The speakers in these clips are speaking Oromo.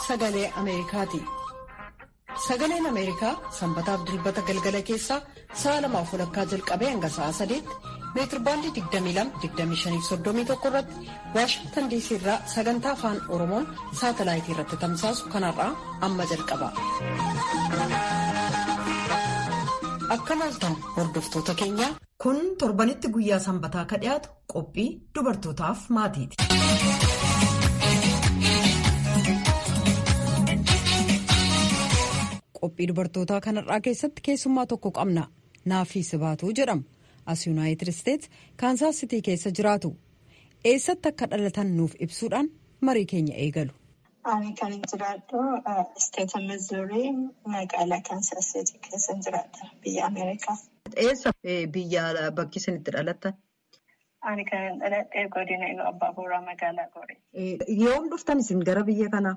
sagalee Ameerikaati. Sagaleen Ameerikaa sanbataaf dilbata galgala keessaa sa'a lamaaf walakkaa jalqabee hanga sa'a sadeetti meetirbaandii 22-25-31 irratti Waashingtan diisii irraa sagantaa afaan Oromoon saatalaayitii irratti tamsaasu kanarraa amma jalqaba. Akka maaltan hordoftoota keenyaa. Kun torbanitti guyyaa sanbataa ka dhiyaatu qophii dubartootaaf maatiiti. Qophii dubartootaa kanarraa keessatti keessummaa tokko qabna. Naafii Sibaatuu jedhamu. As Yuunaayitid Isteets Kaansaas Sitii keessa jiraatu. Eessatti akka dhalatan nuuf ibsuudhaan marii keenya eegalu. Ani kan jiraadhu isteeta Mizuurii magaalaa Kaansaas Sitii keessa jiraadha biyya Ameerikaa. Eessa biyya bakki isin itti dhalattan? Ani kan dhaladhee godina Iluu Abbaa Booraa magaalaa Gooree. Yoom dhuftan isin gara biyya kanaa?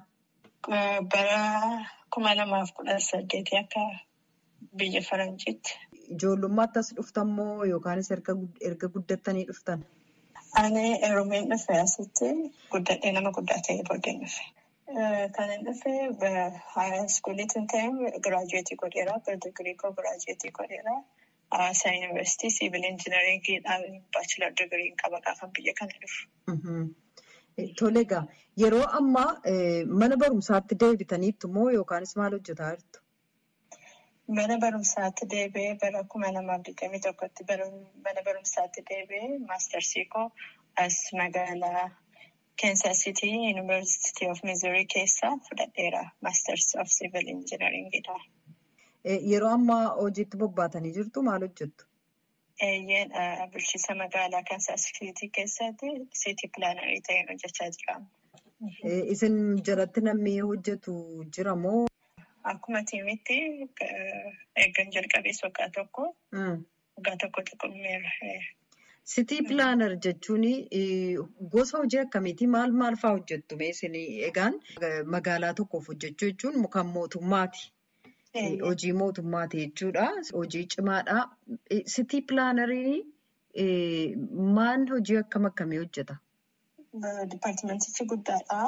Bara kuma lamaaf kudha saddeetii akka biyya Faranjiitti. Ijoollummaatti as dhuftan moo yookaanis erga guddattanii dhuftan? Ani Oromiyaan dhufe asitti guddadhee nama guddaa ta'ee booddeen dhufe. Kan hin dhufe haayiskuuliitiin ta'e giraajuweetii godheera. Digirii koo giraajuweetii godheera. Hawaasaa yuunivarsiitii siivil injinariingiidhaan baachilar digiriin qaba gaafa biyya kana dhufu. Tole egaa yeroo ammaa mana barumsaatti deebitaniittu moo yookaanis maal hojjetaa jirtu? Mana barumsaatti deebi'ee bara kuma lamaaf digdamii tokkotti mana barumsaatti deebi'ee maastarsii koo as magaalaa Kansas City University of Missouri keessaa fudhadheera. Maasters of Civil Engineeringidha. Yeroo ammaa hojiitti bobbaatanii jirtu maal hojjettu? Eeyyeen bulchiinsa magaalaa Kansas City keessatti City Plannerii ta'een hojjechaa jira. Isin jalatti namni hojjetu jira moo? Akkuma tiimitti eeggan jalqabees waggaa tokko waggaa tokko xiqqummeera. Sitii pilaanar jechuun gosa hojii akkamiiti? Maal maal fa'aa hojjettu? Egaan magaalaa tokkoof hojjechuu jechuun kan mootummaati. Hojii mootummaati jechuudha. Hojii cimaadha. Sitii pilaanariin maal hojii akkam akkamii hojjeta? Dipaartimentichi guddaadha.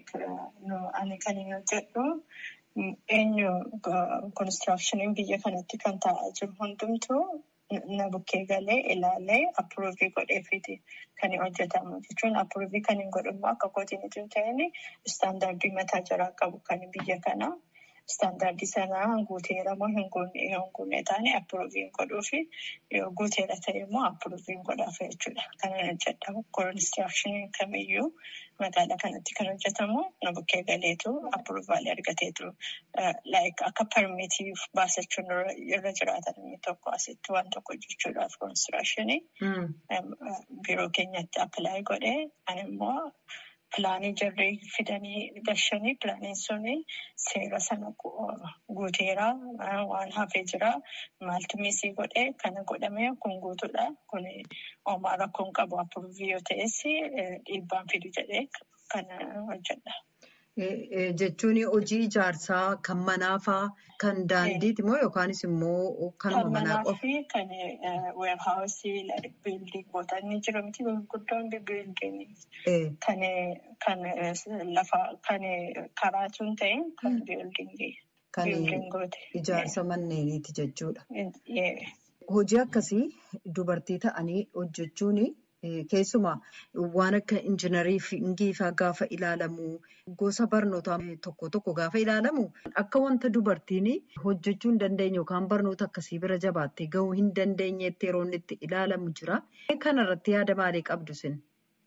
Ani kan inni hojjedhu eenyu konistiraakshiniin biyya kanatti kan taa'aa jiru hundumtuu na bukkee galee ilaalee appuruuvii godheefiti kan hojjetamu jechuun appuruuvii kan hin godhamu akka kootiin ittiin ta'in istaandaardii mataa jaraa qabu kan biyya kanaa. Istaandaardii sanaa guuteera moo hin guunne taane appuruuviin godhuufi yoo guuteera ta'e immoo appuruuviin godhaaf jechuudha. Kana hojjedhamu konistiraakshiniin kamiyyuu magaalaa kanatti kan hojjetamu na bukkee galeetu appuruuvaalee argateetu akka parmiitii baasachuun irra jiraatan inni tokko asitti waan tokko hojjechuudhaaf konistiraakshini biiroo keenyatti appilaayi godhee ani immoo. Pilaanii jarree fidanii gashanii pilaaniin suni seera sana guuteera waan hafee jira maaltu miisii godhee kana godhamee kun guutuudha kun homaa rakkoon qabu appuruuvii yoo ta'es dhiibbaan fidu jedhee kana hojjedha. Jechuun hojii ijaarsaa kan manaa fa'aa kan daandiiti moo yookaanis immoo kanuma manaa qofa? Kan manaa fi kan weerhaawusii biildiingoota inni jiru miti gurguddoon biildiingii kan lafa kan karaatu hin ta'in kan biildiingii. Kan ijaarsa manneeniiti jechuudha. Hojii akkasii dubartii ta'anii hojjechuun. Keessumaa waan akka injinariingii fa'aa gaafa ilaalamu gosa barnootaa tokko tokko gaafa ilaalamu akka wanta dubartiin hojjechuu hin dandeenye yookaan barnoota akkasii bira jabaattee gahuu hin dandeenyetti yeroo inni itti ilaalamu jira. Kana irratti yaada maalii qabdu isin?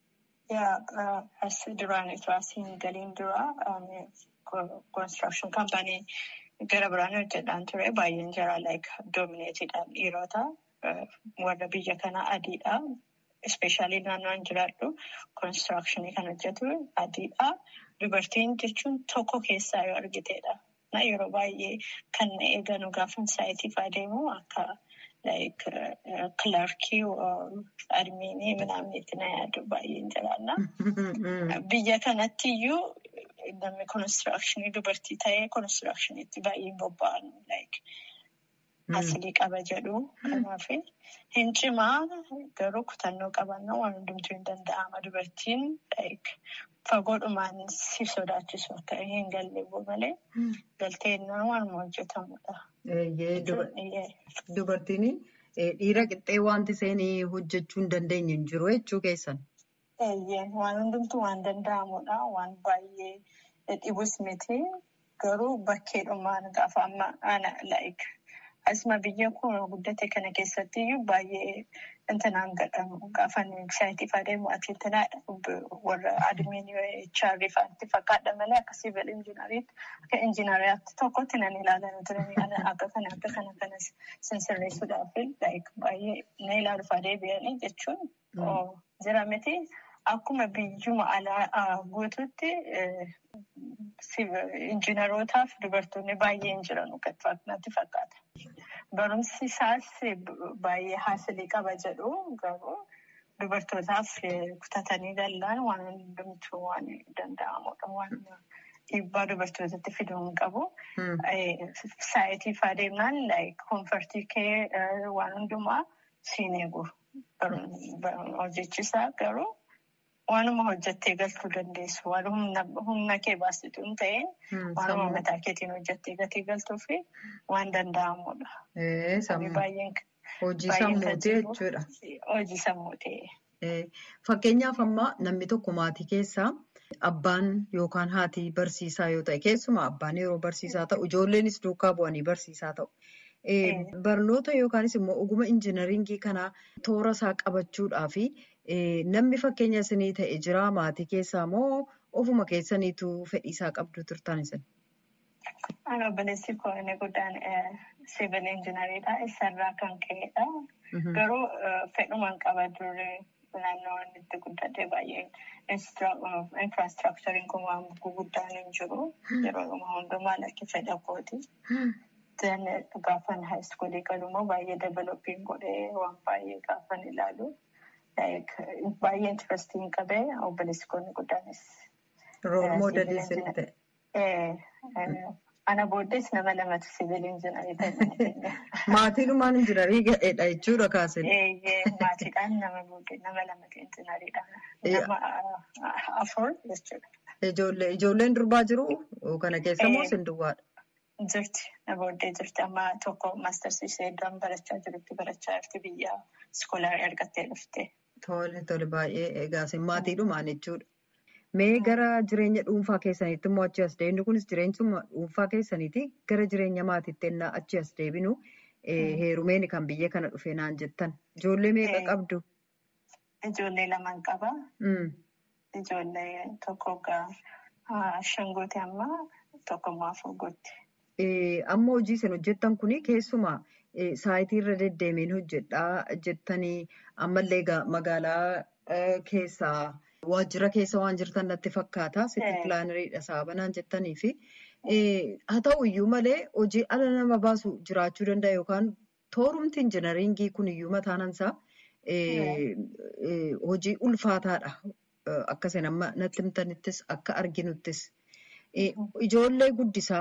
As duraan itoo asiin galiin dura konistiraakshon kaampaanii gara biraan hojjedhaan ture baay'een jira doomineetiidhaan dhiirota warra biyya kanaa adiidha. Ispeeshaalii naannoon jiraadhu konistiraakshanii kan hojjetu adiidha. Dubartiin jechuun tokko keessaa yoo argiteedha. Yeroo baay'ee kan eeganu gaafa saayitiif adeemu akka kilaarkii admiinii midhaaniitti na yaadu baay'een jiraanna. Biyya kanatti iyyuu namni konistiraakshanii dubartii ta'ee konistiraakshaniitti baay'ee bobba'an. Asilii qaba jedhu. Kanaaf hin cimaa garuu kutannoo qabannoo waan hundumtuu hin danda'ama. Dubartiin fagoodhumaan si sodaachisu akka hin galle malee galteennaa waanuma hojjetamudha. Dubartiin dhiira qixxee wanti isheen hojjechuu hin dandeenye hin jiru jechuu keessan. Waan hundumtuu waan danda'amudha. Waan baay'ee dhibus miti. Garuu bakkeedhumaan gaafa amma ana like asuma biyya kun guddate kana keessatti iyyuu baay'ee intinaan gadhamu gaafa saayitii adeemu atiitinaadha warra adimiin HR faatti fakkaadha malee akka siivil injinariitti akka injinariyaatti tokkotti nan ilaalan turanii akka kana akka kana kana sensirreessuudhaaf like baay'ee na ilaaluuf adeebi'anii jechuun jira miti. Akkuma biyyuma alaa guutuutti injiinarootaaf dubartoonni baay'ee hin jiran natti fakkaata. Barumsi isaas baay'ee haasilii qaba jedhu garuu dubartootaaf kutatanii galaan waan hundumtuu waan danda'amudha. Waan dhiibbaa dubartootatti fiduu hin qabu. Saayitiif adeemnaan koonfartii kee waan hundumaa siin eegu. Hojjechiisaa garuu. Waanuma hojjettee galtuu dandeessu. Waan humna kee baasitu hin ta'in waanuma mataa keetiin hojjettee gatii galtuu fi waan danda'amudha. Hojii sammuutii jechuudha. Hojii sammuutii. Fakkeenyaaf ammaa namni tokko maatii keessaa abbaan yookaan haati barsiisaa yoo ta'e keessumaa abbaan yeroo barsiisaa ta'u ijoolleenis duukaa bu'anii barsiisaa ta'u. Barnoota yookaanis immoo oguma injinaringii kanaa toora isaa qabachuudhaa fi namni fakkeenya isinii ta'e jira maatii keessaa moo ofuma keessaniitu fedhii isaa qabdu turtan isin? Ana obboleessi koo inni guddaan siivil injinariidha. Isarraa kan ka'edha. Garuu fedhumaan qaba duree naannoo inni itti guddate baay'ee infraastiraakchariin kun waan guguddaan hin jiru. Yeroo hundumaa lakki fedha kooti. Gaafan haayiskuulii galummoo baay'ee developpiin godhee waan baay'ee gaafan ilaalu. Baay'ee intirestiin qabee obboleessi koo inni guddaanis. Rool moodelii isin ta'e. Ana booddees nama lamatu siivil injinarii ta'e. Maatiidhumaan injinarii ga'eedha jechuudha kaasin. Maatiidhaan nama booddee nama lamatu injinariidha. Nama afur jechuudha. Ijoollee ijoolleen durbaa jiru kana keessa moo isin duwwaadha? Jirti. Na booddee jirti. Amma tokko maastarsii ishee iddoo barachaa jirutti barachaa jirti biyya iskoolaa argattee dhufte. Tole tole baay'ee egaa isin maatiidhumaan jechuudha. Mee gara jireenya dhuunfaa keessaniitti immoo achi as deebinu kunis jireenyuma dhuunfaa keessaniiti gara jireenya maatiitti ennaa achi as deebinu heerumeen kan biyya kana dhufe naan jettan. Ijoollee meeqa qabdu? Ijoollee lamaan qaba. Ijoollee tokko shangooti amma tokko immoo afur gootti. Amma hojii isin hojjettan kuni keessumaa saayitii irra deddeemeen hojjedhaa jettanii ammallee magaalaa keessaa waajjira keessa waan jirtan natti fakkaata. Sitti pilaaneriidha saabanaan jettanii fi haa ta'u iyyuu malee hojii ala nama baasu jiraachuu danda'a yookaan toorumti injinaringii kun iyyuu mataanansaa hojii ulfaataadha. Akka isin amma natti himtanittis akka arginuttis ijoollee guddisaa.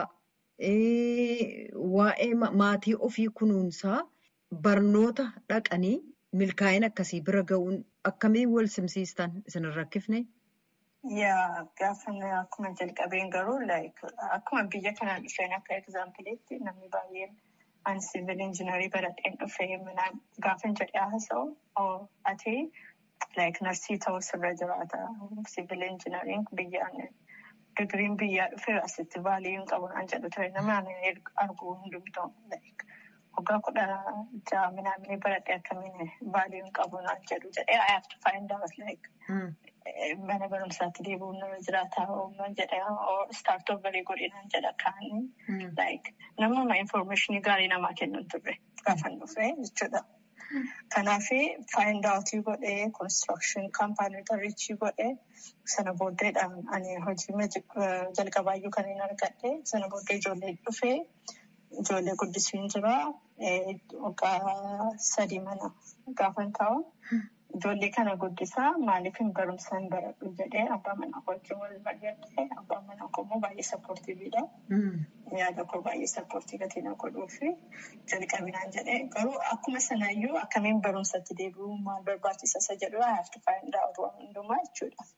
Waa'ee maatii ofii kunuunsaa barnoota dhaqanii milkaa'ina akkasii bira ga'uun akkamiin wal simsiistan isin rakkifne? Yaa gaafa akkuma jalqabeen garuu akkuma biyya kanaan dhufeen akka egzaampiliitti namni baay'een an siivil injinarii baradheen dhufee minaan gaafa jedhee haasa'u ati narsii ta'uu sirra jiraata. Siivil injinariin biyyaan. Digiriin biyyaa dhufee asitti baaliyyuu hin qabu naan jedhu ture nama arguu hundumtuu waggaa kudha ja'a minaamni baradhee akkamiin baaliyyuu hin qabu naan jedhu jedhee I have to find out like mana barumsaatti deebi'uun nama jiraata uumaan jedhee start overii godhee naan jedha kaanii like namuma information gaarii namaa kennu turre gaafan dhufee jechuudha. Kanaaf faayindaawwatii godhee konistirakshin kaampaaniiwwan riichii godhee sana booddeedhaan ani hojii jalqabaayyuu kan hin argadhe sana booddee ijoollee dhufee ijoollee guddisuun jira waggaa sadii mana gaafan taa'u ijoollee kana guddisaa maaliif hin barumsaan baradhu jedhee abbaa manaa wajjin wal mari'atee abbaa manaa koo immoo baay'ee sappoortiiviidha. Yaada koo baay'ee sappoortii gatii na godhuu fi jalqabinaan jedhee garuu akkuma sanaayyuu akkamiin barumsatti deebi'uu maal barbaachisa isa jedhu I have to find out waan hundumaa jechuudha.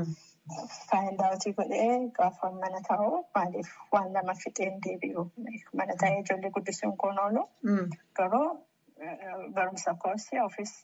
Find out godhee gaafa mana taa'u maaliif waan lama fixeen deebi'u mana taa'ee ijoollee guddisuun koon oolu garuu barumsa koosii ofiis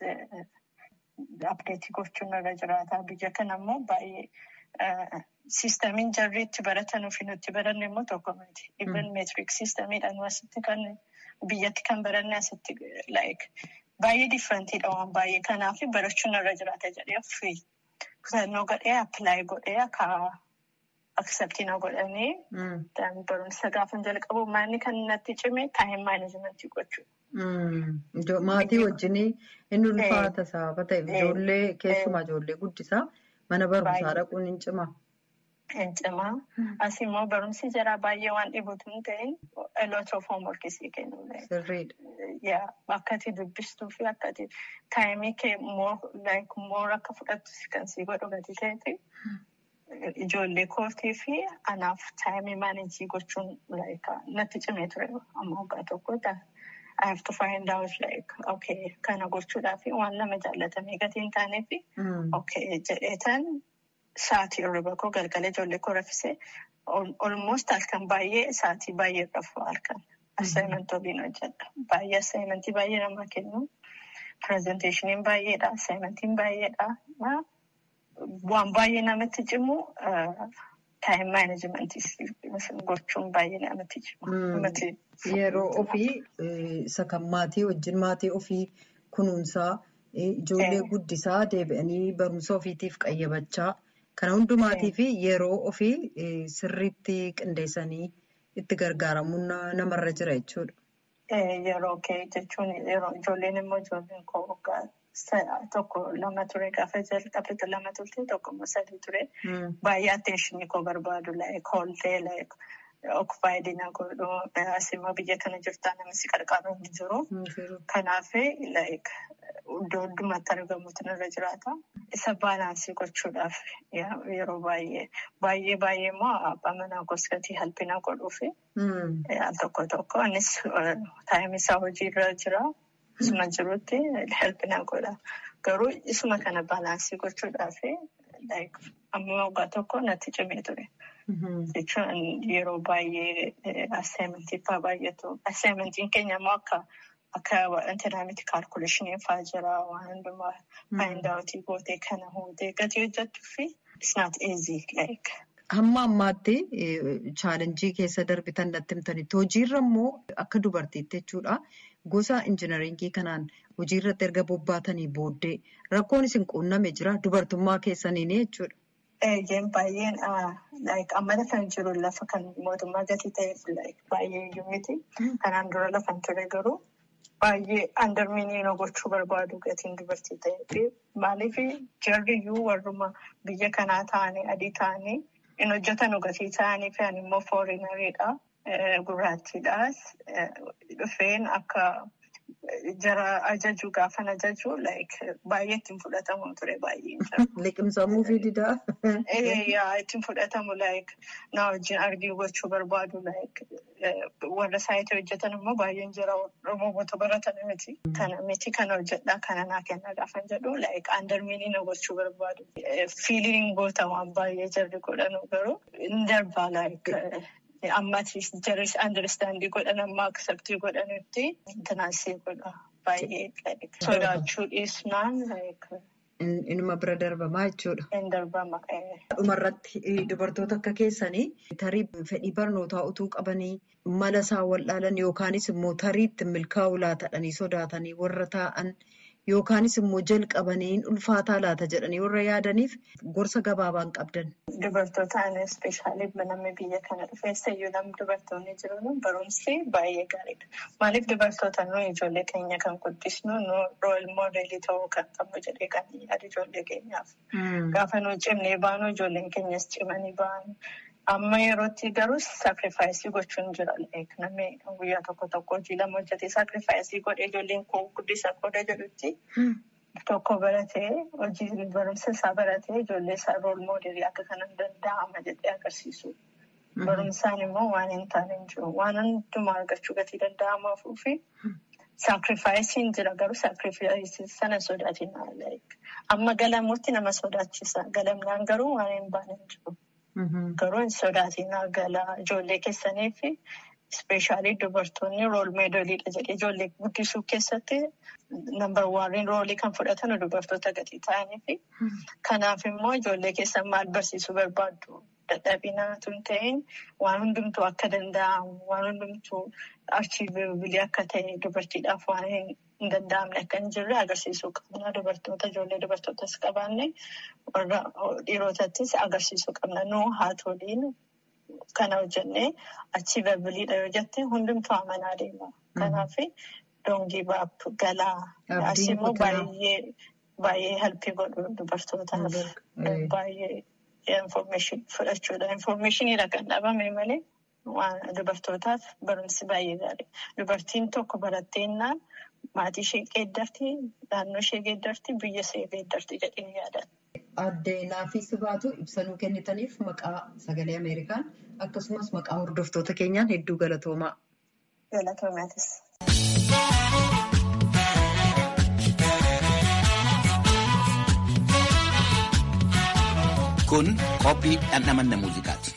apdeetii gochuun irra jiraata. Biyya kana immoo baay'ee siistamiin jarri itti baratanuu fi nuti baranne immoo tokko miti. Even meetiriik siistamiidhaan asitti kan biyyatti kan baranne asitti like baay'ee differentiidha waan baay'ee kanaaf barachuun irra jiraata jedhee ofii kutannoo godhee appilaayi godhee akka akseptiina godhanii barumsa gaafa jalqabu maanni kan natti cime taayim maanajimentii gochuudha. Maatii wajjin inni ulfaata sababa ta'eef ijoollee keessumaa ijoollee guddisaa mana barumsaa dhaquun hin cimaa. Hin cimaa. As immoo barumsi jara baay'ee waan dhibutu hin ta'in a lot of homework isii kennu. Sirriidha. Akka ati dubbistuu fi akka ati taayimii kee moor akka fudhattu kan sii godhu gati ta'eeti. Ijoollee kootii fi anaaf taayimii maanejii gochuun natti cimee ture amma waggaa tokko I have to find out like okay kana gochuudhaaf waan nama jaallatamee gatii hin taaneef okay jedheetan sa'aatii irra koo galgala ijoollee koo raffisee almost halkan baay'ee sa'aatii baay'ee rafu halkan assignment waliin hojjedha baay'ee assignmentii baay'ee namaa kennu presenteeshiniin baay'eedha assignmentiin baay'eedha waan baay'ee namatti cimu taayim maanajimentii gochuun baay'ee namatti cimu. Yeroo ofii isa kan maatii wajjin maatii ofii kunuunsaa ijoollee guddisaa deebi'anii barumsa ofiitiif qayyabachaa kana hundumaatii fi yeroo ofii sirriitti qindeessanii itti gargaaramuun namarra jira jechuudha. Yeroo kee jechuun yeroo ijoolleen immoo ijoolleen koo waggaa tokko lama ture gaafa jalqabe lama turte tokko immoo sadii ture baay'ee atteenshinii koo barbaadu hooltee okupaayidiina godhu asimmoo biyya kana jirtaa namni si qarqaaru hin jiru. Kanaaf iddoo hundumatti argamuutu irra jiraata. Isa baalaansii gochuudhaaf yeroo baay'ee baay'ee baay'ee immoo abbaa manaa goskatii halpina godhuufi al tokko tokko innis taayimii isaa hojiirra jira. Isuma jirutti halpina godha. Garuu isuma kana baalaansii gochuudhaaf amma waggaa tokko natti cimee ture. Jechuun yeroo baay'ee assaayimentii fa'aa baay'atu. Assaayimentiin keenya immoo akka akka wantoota miti kaalkuleeshiniin fa'aa jira waan hundumaa faayindaawwatii gootee kana hootee gatii hojjettuu fi it's not easy like. Hamma ammaatti chaalenjii keessa darbitan natti himtanitti hojiirra immoo akka dubartiitti jechuudha. Gosa injinaringii kanaan hojiirratti erga bobbaatanii booddee rakkoon isin quunname jira dubartummaa keessaniin jechuudha. Eeyyeen baay'een amma lafa hin jiru lafa kan mootummaa gatii ta'eef baay'ee iyyuu miti. Kanaan dura lafa hin ture garuu baay'ee andarmiinii gochuu barbaadu gatiin dubartii ta'eef maaliif jarri iyyuu warruma biyya kanaa ta'anii adii ta'anii hin hojjetan gatii ta'anii fi immoo fooriinariidha. Gurraattiidhaas dhufeen akka jara ajaju gaafan ajaju baay'ee ittiin fudhatamu ture baay'ee. Liqimsamuu fi didaa. Ittiin fudhatamu na wajjin argii gochuu barbaadu warra saayitii hojjetan immoo baay'een jira roobota baratan miti. Kana miti kana hojjedhaa kana naa kenna gaafan jedhu andarmiinii na gochuu barbaadu. Fiiliin goota waan baay'ee jarri godhanu garuu hin darbaa Ammatti jarris andiristaandii godhan amma akseptii godhanitti intanaasii godha baay'ee sodaachuu dhiisnaan. Inuma bira darbamaa jechuudha. Hin darbama. Dhumarratti dubartoota akka keessanii tarii fedhii barnootaa utuu qabanii mala isaan wal'aalan yookaanis immoo tarii ittiin milkaa'uu laatadhanii sodaatanii warra taa'an yookaanis immoo jalqabanii ulfaataa laata jedhanii warra yaadaniif gorsa gabaabaan qabdan. Dubartootaan ispeeshaalii namni biyya kana dhufeessa iyyuu namni dubartoonni jiru barumsi baay'ee gaariidha. Maaliif dubartoota nuyi ijoollee keenya kan guddisnu nu rool moodeelii ta'uu kan qabnu jedhee kan yaadu ijoollee keenyaaf. Gaafa nu cimnee baanu ijoolleen keenyas cimanii baanu. Amma yerootti garuu saakrifaayisii gochuun jira. Namni guyyaa tokko tokko hojii lama hojjetee saakrifaayisii godhee ijoolleen koo guddisa qooda jedhutti tokko baratee hojii barumsa isaa baratee ijoollee isaa rool moodelii akka kanan danda'ama jedhee agarsiisu. Barumsaan immoo waan hin taane hin jiru. Waan hundumaa argachuu gatii danda'amaafuu fi saakrifaayisiin jira garuu saakrifaayisii sana sodaatina. Amma galamuutti nama sodaachisa. Galamnaan garuu waan hin baane hin jiru. Garuu hin sodaatina galaa ijoollee keessanii fi ispeeshaalii dubartoonni rool meedoliidha jedhee ijoollee guddisuu keessatti nambar waaniin roolii kan fudhatan dubartoota gatii ta'anii fi kanaaf immoo ijoollee keessan maal barsiisuu barbaaddu? Dadhabinaatu hin ta'in waan hundumtuu akka danda'amu waan hundumtuu archiiveebilii akka ta'e dubartiidhaaf waan hin danda'amne akka hin jirre agarsiisuu qabna. Dubartoota ijoollee dubartootas qabaanne warra dhiirotattis agarsiisuu qabna. Nuu haatoliin kana hojjennee archiiveebiliidha yoo jette hundumtuu amanaa deema. Kanaaf doongii baap galaa. As immoo baay'ee baay'ee helpii godhu dubartootaaf baay'ee. Information fudhachuudha. Informationiidha kan dhabame malee waan dubartootaaf barumsi baay'ee gaarii. Dubartiin tokko baratteenaan maatii ishee geeddarti, naannoo ishee geeddarti, biyya ishee geeddarti jedhee yaadan. Addee naafis baatu ibsanuu kennitaniif maqaa sagalee Ameerikaan akkasumas maqaa hordoftoota keenyaan hedduu galatoomaa. Galatoomaatis. Kun qophii dhandhamanna muuziqaati.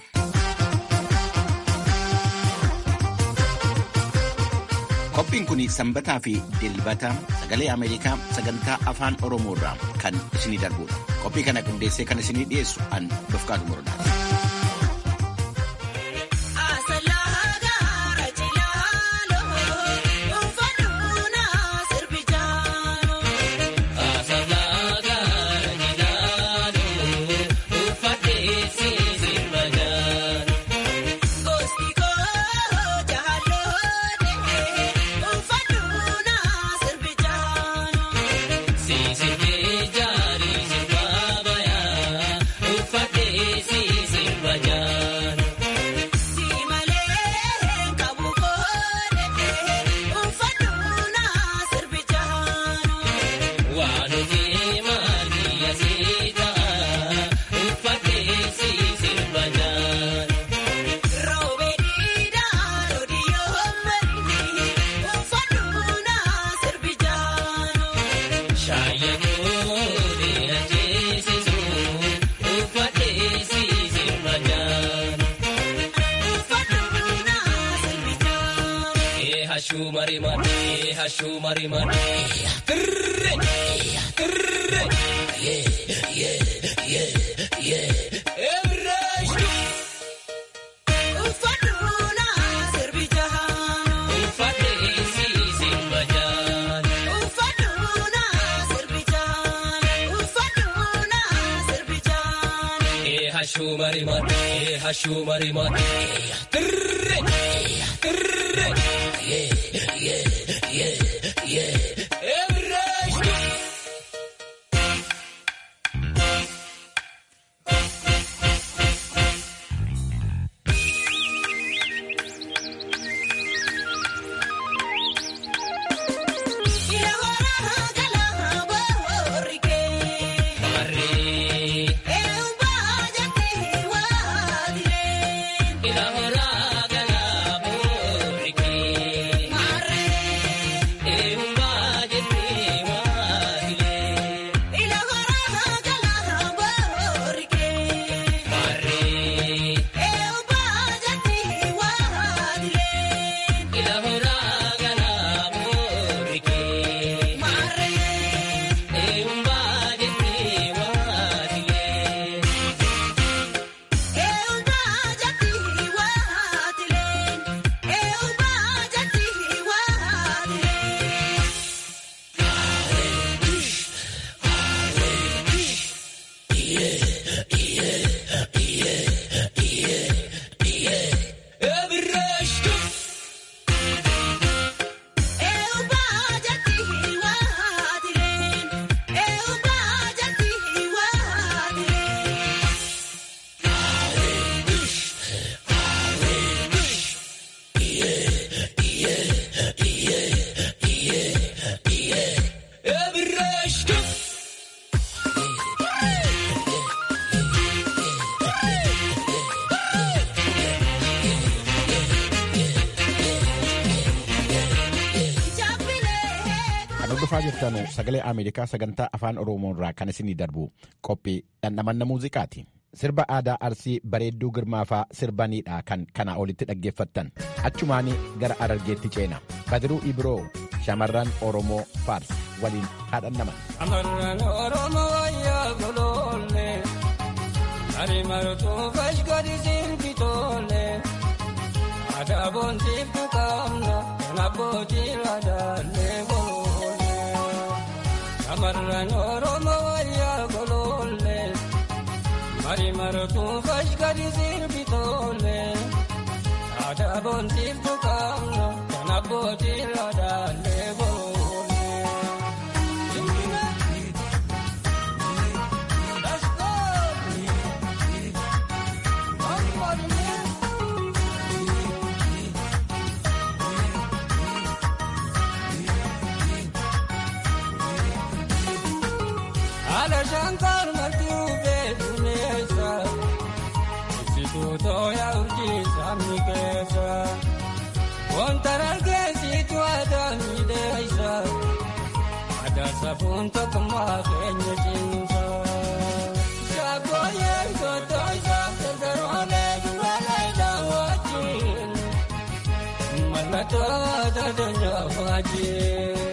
Qophiin kun sanbataa fi dilbata sagalee Ameerikaa sagantaa afaan Oromoo irraa kan isinii darbudha. Qophii kana qindeessee kan isinii dhiyeessu an Dofqaadu Morodaati. Ila hora hordofaa jirtanu sagalee Ameerikaa sagantaa afaan Oromoo irraa kan isinii darbu qophii dhandhamanna muuziqaati. Sirba aadaa Arsii bareedduu girmaafaa sirbaniidha kan kana olitti dhaggeeffattan. Achumaanii gara Arargeetti ceena. Badiruu Ibiroo shamarran Oromoo Faars waliin haadhannaman. Shamarran Oromoo wayyaa goloolee Ari martuu fashkari sirbitoolee Aadaa boontiif tuqaamna kan abbootii laadaalee goloolee Shamarran Oromoo wayyaa goloolee Ari martuu fashkari sirbitoolee Aadaa boontiif tuqaamna kan abbootii laadaalee goloolee. Shankar Martuu Beekuneessa Ibsituu tooyaa urjii sabni keessa Wanta dargaggeessitu aadaa miidheessa Aadaa safuun tokkummaa keenya cimsa Shaggooyyee gootoo isaa gargaroolee duraalee daawwachiin Mallattoo aadaa danyaa faajjii.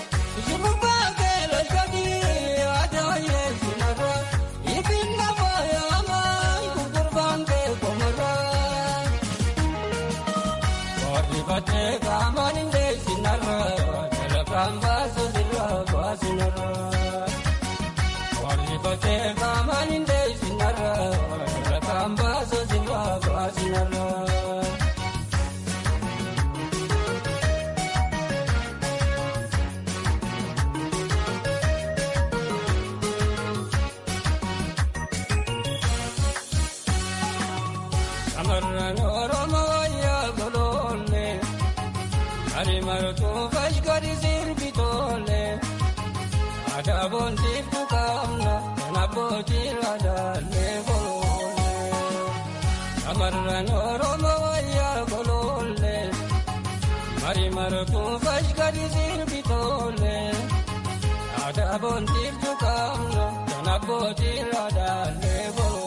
Shamarran Oromoo wayyaa goloolee Ari martuu fashkari sirbitoolee Aadaa boontiif tuqaamna kan abbootii laadaalee goloolee Shamarran Oromoo wayyaa goloolee Ari martuu fashkari sirbitoolee Aadaa boontiif tuqaamna kan abbootii laadaalee goloolee.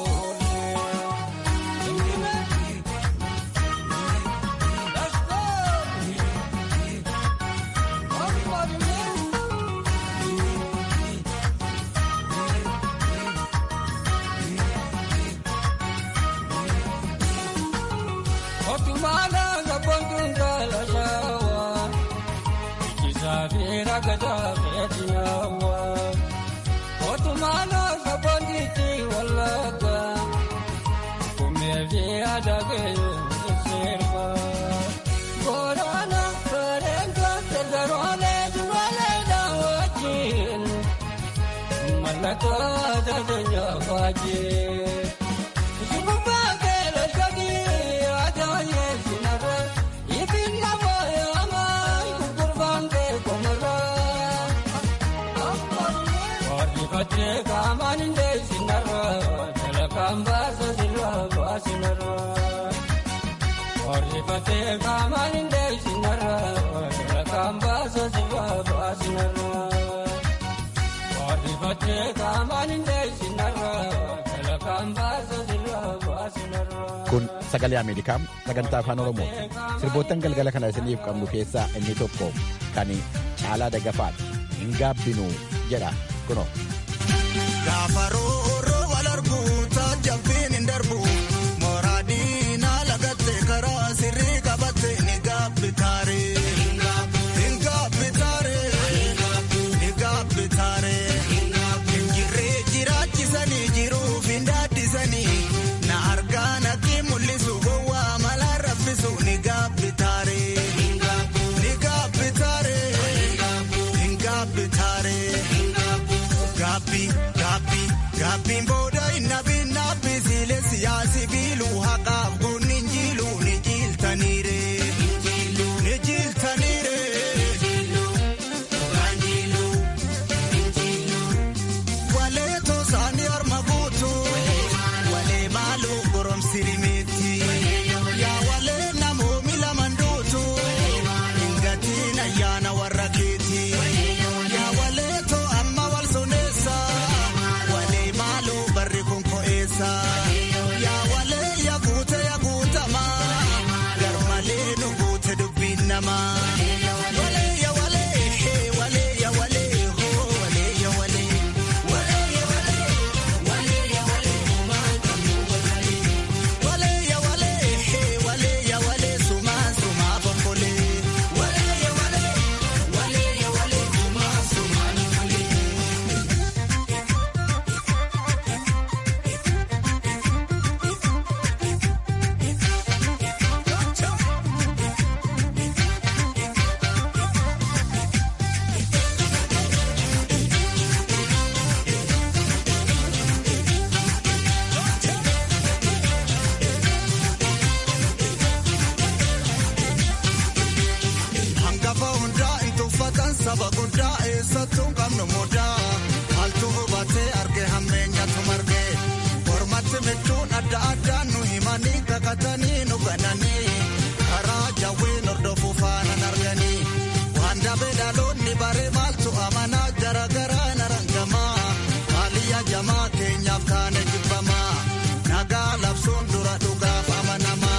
Otumala sabontuun tala shawa, ikisafira gada fetinyawa. Otumala sabonditi walaga, kumevi adage sirva. Korana karenga tergarole durale dawajin, malaka dadanya fajin. Kun sagalee Ameerikaa sagantaa afaan Oromooti. Sirboottan galgala kana isiniif qabnu keessaa inni tokko kan caalaa dagafaadha. Hin gaabbinuu jedha kunoo. Gaafa roorroo wal argu taajabbiin hin darbu. Mooraa diinaa lagatte karaa sirrii qabatte ni gaabbi taaree. Hin gaabbi taaree. Ni gaabbi taaree. Hin jirree jiraachisanii jiruuf hin daaddisanii. Na argaa natti mul'isu gowwaa malaa raffisu ni gaabbi taaree. Ni gaabbi taaree. Hin gaabbi taaree. Gaabbi gaabbi gaabbiin booda hin nabin naabbisi namaa. Walee ya walee walee ya walee hoo walee ya walee. Walee ya walee walee ya walee homaa kamuu walee. Walee ya walee walee ya walee sumaa sumaa bombolee. Walee ya walee walee ya walee sumaa sumaa bombolee. Hangafa hundaa itti uffatan saba guddaa eessattuu qabnu mudaa. Maaltu hubatee arge hammeenyatu marge. Mormatti michuun adda addaan nu himanii kakatanii nu gananii. Karaa jawween hordofuu faana arganii. Waan dabee dhaloonni bare maaltu amanaa jaragaraa narangamaa. Maaliyya jamaa keenyaaf taane jibbamaa. Nagaa labsuun dura dhugaaf amanamaa.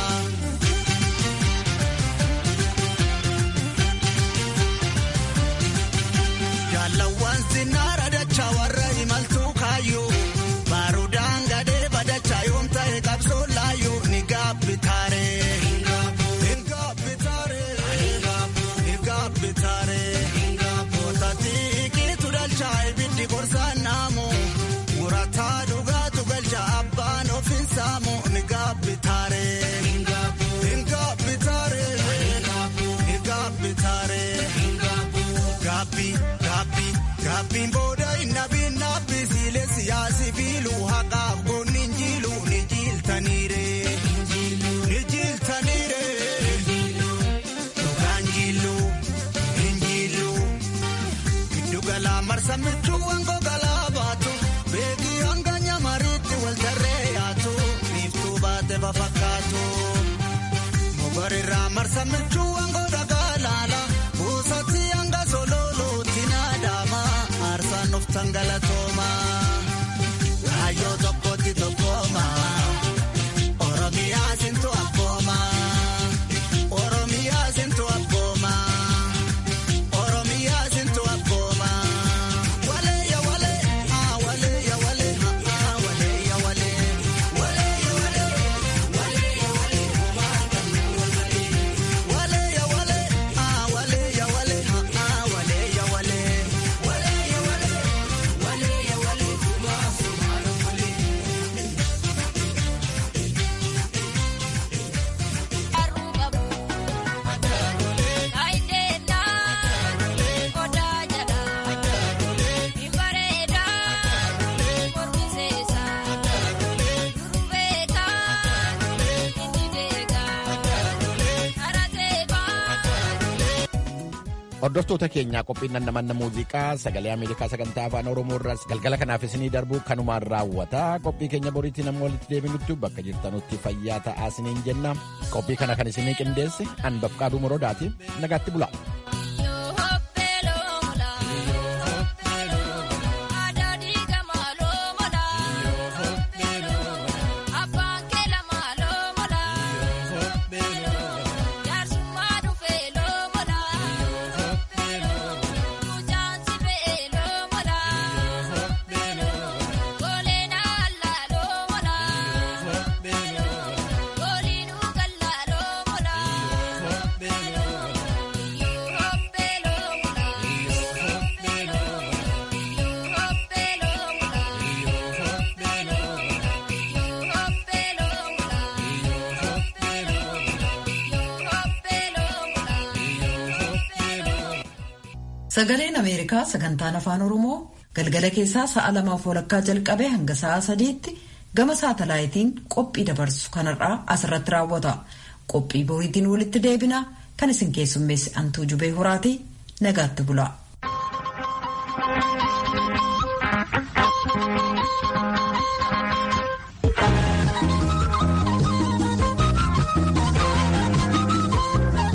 Jaalawwan sinnaara dachaa warra imaltuu kaayyoo baarudaan gadee badachaa yoom ta'e qabsoo laayyoo ni gaabbitaaree. Ni gaabbitaaree. Ni gaabbitaaree. Kootatii kiitu dhalchaa ibiddi gorsaan naamu murataa dhugaatu galchaa abbaan ofiin saamu ni gaabbitaaree. Ni gaabbitaaree. Ni gaabbitaaree. Gaabbii gaabbii gaabbiin booda innabiin naabbii siilee siyaasi fiiluu haqaaf goonni injiilu ni jiiltaniire. Ni jiiltaniire. Dhugaan jiiluu injiiluu. Giddu galaa marsa michuu wangoo galaa baatu. Beekii hanga nyamariitti wal tarree yaatu. Biiftuu baate fafakkaatu. Mogorirraa marsa michuu wangoo dhagaa laala. Buusatti hanga sololuutti naadama. Aarsaan of tangalatooma. Kaayyoo tokkotti tokkooma. Oromiyaa sintu abbooma. Oromiyaa sintu abbooma. Oromiyaa sintu abbooma. Walee ya walee, ah walee ya walee, ah walee ya walee. Walee ya walee, walee ya walee, homaa kamuu walee. Walee ya walee, ah walee ya walee, ah walee ya walee. Walee ya walee, walee ya walee, homaa sumaa walee. Hordoftoota keenyaa qophiin nannamanna muuziqaa sagalee Ameerikaa sagantaa afaan Oromoo irraas galgala kanaaf isinii darbu kanumaan raawwata. Qophii keenya boriitti nama walitti deebinutti bakka jirtanutti fayyaa ta'aa isiniin jenna. Qophii kana kan isinii qindeesse Anbaf Qaaduu Morodaati. Nagaatti bula. Sagaleen Ameerikaa sagantaan afaan Oromoo galgala keessaa sa'a lamaaf walakkaa jalqabee hanga sa'a sadiitti gama saatalaayitiin qophii dabarsu kanarraa asirratti raawwata. Qophii boriitiin walitti deebina kan isin keessummeessi Antuu Jubee Horaatii nagaatti bula.